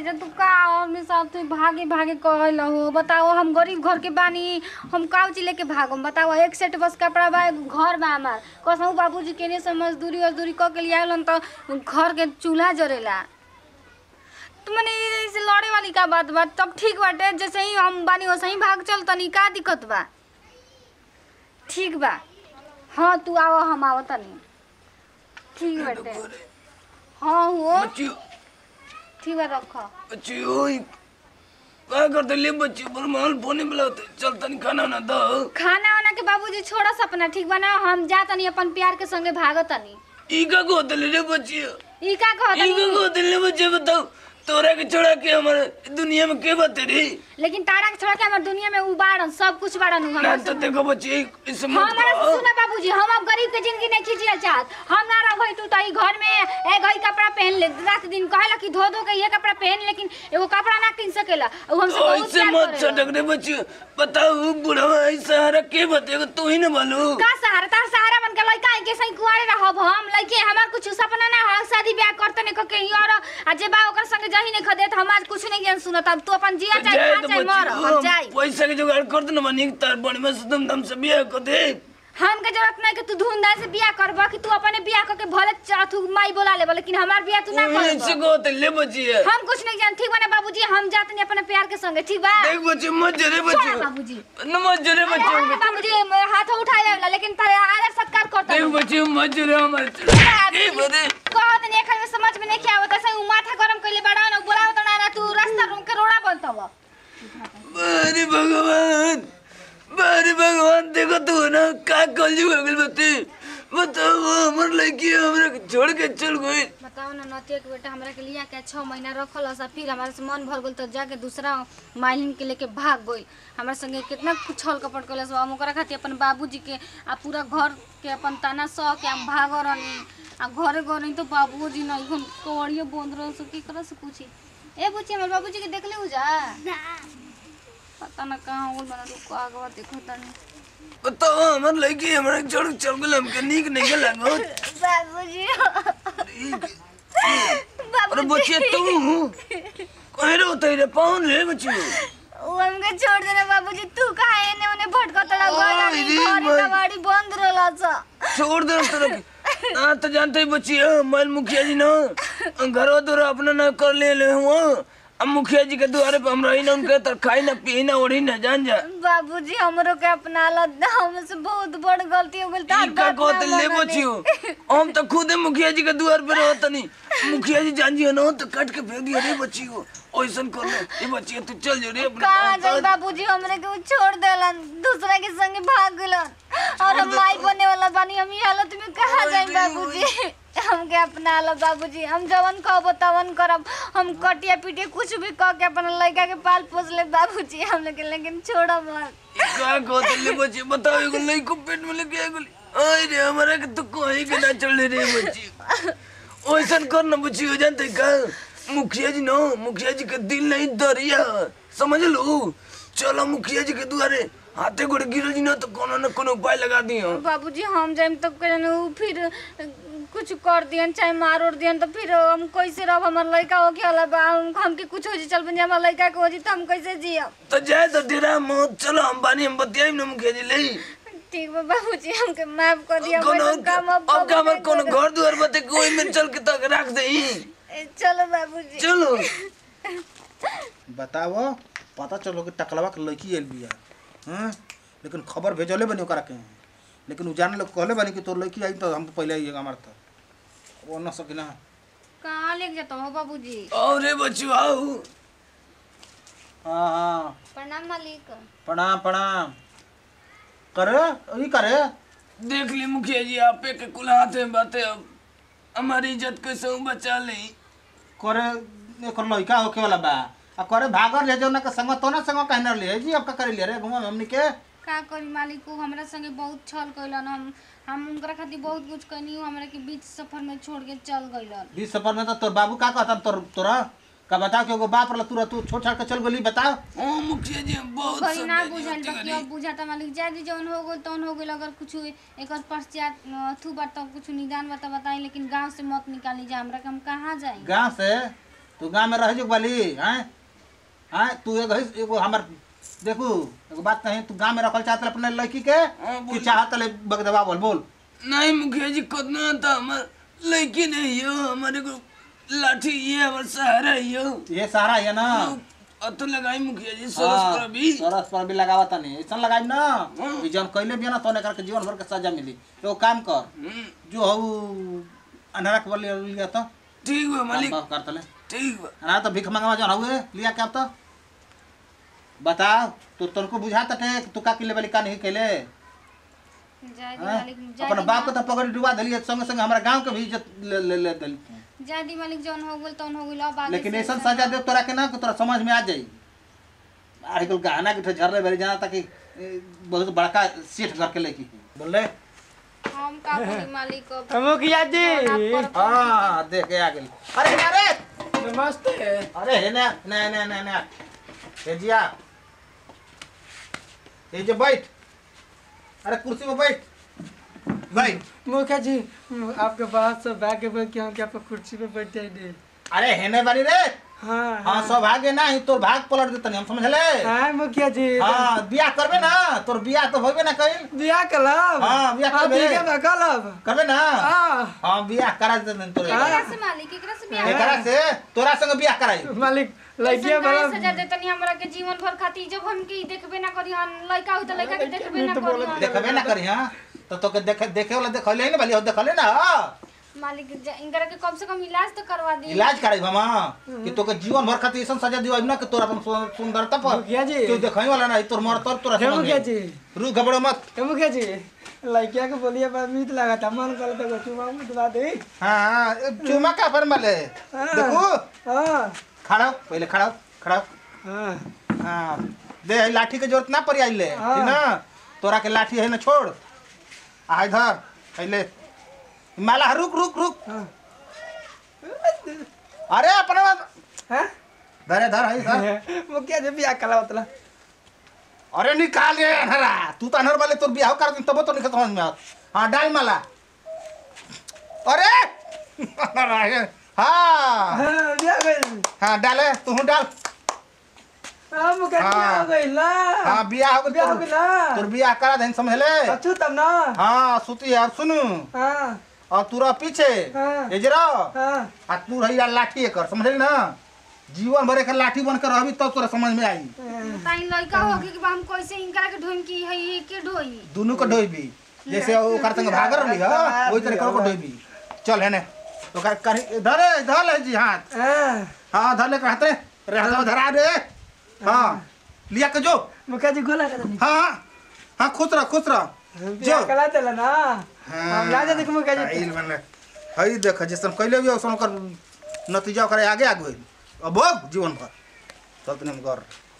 जा तू का हमने साथ तू भागे भागे कहल हो बताओ हम गरीब घर के बानी हम काउची लेके भागम बताओ एक सेट बस कपड़ा बा एगो घर बा हमार कसहू बाबूजी केने से मजदूरी वजदूरी क के लिए आइलन त घर के चूल्हा जरेला तो मने ऐसे लड़े वाली का बात बा तब ठीक बाटे जैसे ही हम बानी वैसे ही भाग चल तनी का दिक्कत बा ठीक बा हाँ तू आओ हम आओ तनी ठीक बाटे हाँ हो बच्ची ठीक बा रख बच्ची ओए का करते ले बच्ची पर माल फोने बुलाते चल तनी खाना ना दो खाना वाना के बाबूजी छोड़ा सपना ठीक बा ना हम जा तनी अपन प्यार के संगे भागत तनी ई का को होते रे बच्ची ई का कहत ई का को होते ले बच्ची बताओ तोरा के छोड़ा के हमारे दुनिया में के बात रे लेकिन तारा के छोड़ के हमर दुनिया में उबाड़न सब कुछ बाड़न ना हमर तो देखो बच्ची इस मत हमारा कहो सुना बाबूजी हम अब गरीब के जिंदगी नहीं खींचिया चाहत हम ना रह तू तो ई घर में ए गई कपड़ा पहन ले रात दिन कहेला कि धो धो के ये कपड़ा पहन लेकिन एगो कपड़ा ना किन सकेला उ हमसे तो बहुत ऐसे प्यार मत करेला सटक रे बच्ची बताओ बुढ़वा ऐसा हरा के बतेगा तू ही ना मालूम का सहारा तार सहारा बन के लइका के सही कुआरे रहब हम लइके हमार कुछ सपना ना है शादी ब्याह करते नहीं के और आ जे बा ओकर संगे जही नहीं खदे हम आज कुछ नहीं ज्ञान सुनत अब तू अपन जिया चाहे जाए खा तो चाहे मर बच्ची हम जाई पैसा के जुगाड़ कर दे ना बनी तार बड़ी में से तुम दम से बियाह कर दे हम के जरूरत नहीं कि तू धूमधाम से बियाह करब कि तू अपने बियाह करके भले चाथू माई बोला ले लेकिन हमार बियाह तू ना ऐसे करब को होते ले बच्ची है हम कुछ नहीं जान ठीक बने बाबूजी हम जाते नहीं अपने प्यार के संगे ठीक बा देख बच्ची मत जरे छोड़ बच्ची बाबूजी नमज जरे अरे बच्ची हाँ, बाबूजी म- हाथ उठाए लेला लेकिन तारे आदर सत्कार करता देख बच्ची मत जरे हमारे ए बदे कहत नहीं एखन में समझ में नहीं क्या आवत ऐसे उ माथा गरम कइले बड़ा न बोलाव त ना तू रास्ता रूम के रोड़ा बनतव अरे भगवान अरे भगवान देखो तू ना का कलजू हो गइल बते बताओ हमर लड़की हमरा के छोड़ के चल गई बताओ ना नतिया के बेटा हमरा के लिया के छह महीना रखल हस फिर हमारे से मन भर गेल तो जाके दूसरा मालिन के लेके भाग गइल हमरा संगे कितना कुछ छल कपट कइले सब हम ओकरा खातिर अपन बाबूजी के आ पूरा घर के अपन ताना सह के हम भाग रहनी आ घरे गए तो बाबूजी नहीं हम कवड़िए बंद रह सो की करे से पूछी ए पूछी हमर बाबूजी के देख ले जा पता ना कहाँ हो बना रुको आगवा देखो तनी बताओ हमर लड़की हमरा के छोड़ के चल गइल हमके नीक नहीं के लागो बाबूजी अरे बच्चे तू कहे रे होते रे पाउन रे बच्ची वो हमके छोड़ देना बाबूजी तू कहाँ एने ओने भटकतला गया ओए, नहीं रे घरे भाई। कबाड़ी बंद रहला छ छोड़ दे तेरे के हाँ तो जानते ही बच्ची है मैल मुखिया जी ना घरों द्वारा अपना ना कर ले ले हुआ अब मुखिया जी के द्वारे पे हम रही ना उनके तर खाई ना पी ना ओढ़ी ना जान जा बाबूजी हमरो के अपना ला हमसे बहुत बड़ गलती हो गेल ई का कहते ले बच्ची हो हम तो खुद ही मुखिया जी के द्वार पे रहत नहीं मुखिया जी जान जी ना तो काट के फेंक दिया रे बच्ची को ऐसन कर ले ये बच्ची तू चल जो रे अपने कहाँ काम जाई कर। बाबूजी हमरे के उ छोड़ देलन दूसरा के संगे भाग गेलन और हम माई बने वाला बानी हम ये हालत में कहाँ जाई बाबूजी हमके अपना ला बाबूजी हम जवन कहबो तवन करब हम कटिया पीटिया कुछ भी कह के अपन लड़का के पाल पोस ले बाबूजी हम लोग के लेकिन छोड़ो मत ई का कहते ले बच्ची बताओ एगो लई को पेट में लेके आ गेली आय रे हमारा के तू कहीं के ना चल रे बच्ची ओइसन कर ना बच्ची हो जानते का मुखिया जी नो मुखिया जी के दिल नहीं दरिया समझ लो चलो मुखिया जी के द्वारे हाथे गोड़े गिरल जी ना तो कोनो न कोनो उपाय लगा दियो बाबूजी हम जाइम तो कहन उ फिर कुछ कर दियन चाहे मार उड़ दियन तो फिर हम कैसे रह हमर लड़का हो के होला बा हम हमके कुछ हो जी चल बन हमर लड़का के हो जी तो हम कैसे जियब तो जाए तो डेरा मत चलो हम बानी हम बतियाई ना मुखिया जी ले ठीक बा बाबूजी हमके माफ कर दिया कोनो वैसन काम अब अब का कबो हमर नहीं कोनो करब। घर दुआर बते कोई में चल के तक रख दे ए, चलो बाबूजी चलो बताओ पता चलो कि टकलवा के लड़की आयल बिया हाँ लेकिन खबर भेजले बनी ओकरा के लेकिन उ जाने लोग कहले बनी कि तोर लड़की आई तो हम तो पहले आई हमार तो वो न सकी ना कहाँ लेके जाता हो बाबूजी अरे बच्चू आओ हाँ हाँ प्रणाम मालिक प्रणाम प्रणाम करे ई करे देख ली मुखिया जी आपे के कुल हाथ में बातें अब हमारी इज्जत कैसे बचा ली करे एकर लड़का होके वाला बा आ करे भागर ले जौना के संग तो ना संग कहना ले जी अब का करे ले रे घुमा हमनी के का करी मालिक को हमरा संगे बहुत छल कैलन हम हम उनकरा खातिर बहुत कुछ कैनी हमरा के बीच सफर में छोड़ के चल गइलन बीस सफर में तो तोर बाबू का कहता तोर तोरा का बताओ कि एगो बाप रहला तू तू छोड़ छाड़ के चल गेली बताओ ओ मुखिया जी बहुत कहीं ना समझाइए बुझल होती बाकी घड़ी। अब बुझाता मालिक जादी जौन हो गइल तौन हो गइल अगर कुछ एकर पश्चात अथु बात तो कुछ निदान बात बताई लेकिन गांव से मत निकाली जा हमरा के हम कहाँ जाई गांव से तू गांव में रह जो बाली हैं हैं तू एगो है- एगो हमर देखू एगो बात कहीं तू गांव में रखल चाहत अपने लड़की के हाँ, कि बोल। चाहत ले बगदवा बोल बोल नहीं मुखिया जी कितना था हमार लड़की नहीं हो हमारे को लाठी ये हमारा सहारा है यो ये सहारा है ना अब तो लगाई मुखिया जी सरस पर अभी सरस पर भी लगावा तनी ऐसा लगाई ना हाँ। ई जन कइले भी ना तो करके जीवन भर के सजा मिली एगो काम कर हम्म, जो हऊ अंधारा के बल लिया तो ठीक बा काम मालिक कर कर तले ठीक बा अंधारा तो भिख मंगवा जन हऊ लिया के अब तो बताओ तू तनको बुझाता थे तू का किले वाली का नहीं केले जाय दी हाँ? मालिक जाय अपन दी बाप को तो पकड़ डुबा दिली संगे संगे हमारा गांव के भी इज्जत ले ले ले दिली जाय दी मालिक जौन हो गेल तौन हो गेल अब आगे लेकिन से ऐसा ऐसा- सजा दे तोरा के ना कि तोरा समझ में आ जाई आजकल गहना के झरले बेरी जाना ताकि ए, बहुत बड़का सेठ घर के लेकी बोले हम का बोली मालिक अब मुखिया जी आप पर- हाँ देख के आ गेल अरे ना रे नमस्ते अरे हे ना ना ना ना ना हे जिया ये जो बैठ अरे कुर्सी पे बैठ बैठ मुखिया जी आपके बात से भाग्य बोल के हम क्या आपको कुर्सी पे बैठे नहीं अरे हेने बारी रे हाँ हाँ सौभाग्य ना ही तोर भाग पलट देतनी हम समझले हाँ मुखिया जी हाँ बियाह करबे ना तोर बियाह तो होबे ना कइल बियाह कलब हाँ, बियाह करबे। ठीक है कलब करबे ना हाँ हाँ बियाह करा देतनी तोरे एकरा से मालिक एकरा से बियाह एकरा से तोरा संग बियाह कराई मालिक लड़किया लड़किया बड़ा सजा देतनी हमरा के जीवन भर खातिर जब हम के देखबे ना करी हन लड़का हो त लड़का के देखबे ना करी हन देखबे ना करी हाँ तो तोके देखे देखे वाला देखले ना भली देखले ना हाँ। मालिक जा- इनकरा के कम से कम इलाज तो करवा दी इलाज कराई मामा कि तोके जीवन भर खातिर ऐसा सजा दियो ना कि तोरा अपन सु- सुंदरता पर मुखिया जी। तू देखई वाला ना तोर मर तोर तोरा हे समझ मुखिया में। जी रू घबरो मत हे मुखिया जी लड़किया के बोलिए बा मीत लगा था मन कर तो चुमा मुझ दबा दे हाँ चुमा का पर मले हाँ। देखो हाँ खड़ा हो, पहले खड़ा हो, खड़ा हो। हाँ हाँ दे है लाठी के जरूरत ना पड़ी आइले हाँ। ठीक ना तोरा के लाठी है ना छोड़ आ इधर पहले माला रुक रुक रुक हाँ अरे अपना बात हाँ धरे धर है धर मुखिया जी बियाह कला मतलब अरे निकाल रे अनहरा तू तो अनहर वाले तोर बियाह कर दिन तब तो नहीं समझ में आवत हाँ डाल माला अरे अनहरा है। हाँ हाँ बियाह गई हाँ डाले तू डाल हाँ मुखिया जी बियाह हो गई ला हाँ बियाह हो गइल बियाह हो तोर गई ना तोर बियाह करा देन समझ ले अच्छू तब ना हाँ सुती यार सुनू हाँ और तू रह पीछे हाँ। एजरा हाँ आ तू रही यार लाठी कर समझली ना जीवन भर एकर लाठी बनकर रहबी तब तोरा समझ में आई ताई लड़का हो के बा हम कैसे इनकरा के ढोइम की है ये के ढोई दोनों को ढोइबी जैसे ओकर संग भाग रहली ह वही तरह को ढोइबी चल है ने ओकर कर धरे धर ले जी हाथ हाँ हाँ धर ले के हाथ रे रे हाथ धरा दे हाँ लिया के जो मुखिया जी गोला कर दी हाँ हाँ खुश रह खुश रह बियाह जो कला चला ना हम ना जाते कि मुखिया जी आइल मने हई देख जैसन कैले भी औसन ओकर नतीजा ओकर आगे आगे होई अब भोग जीवन भर तब तने हम कर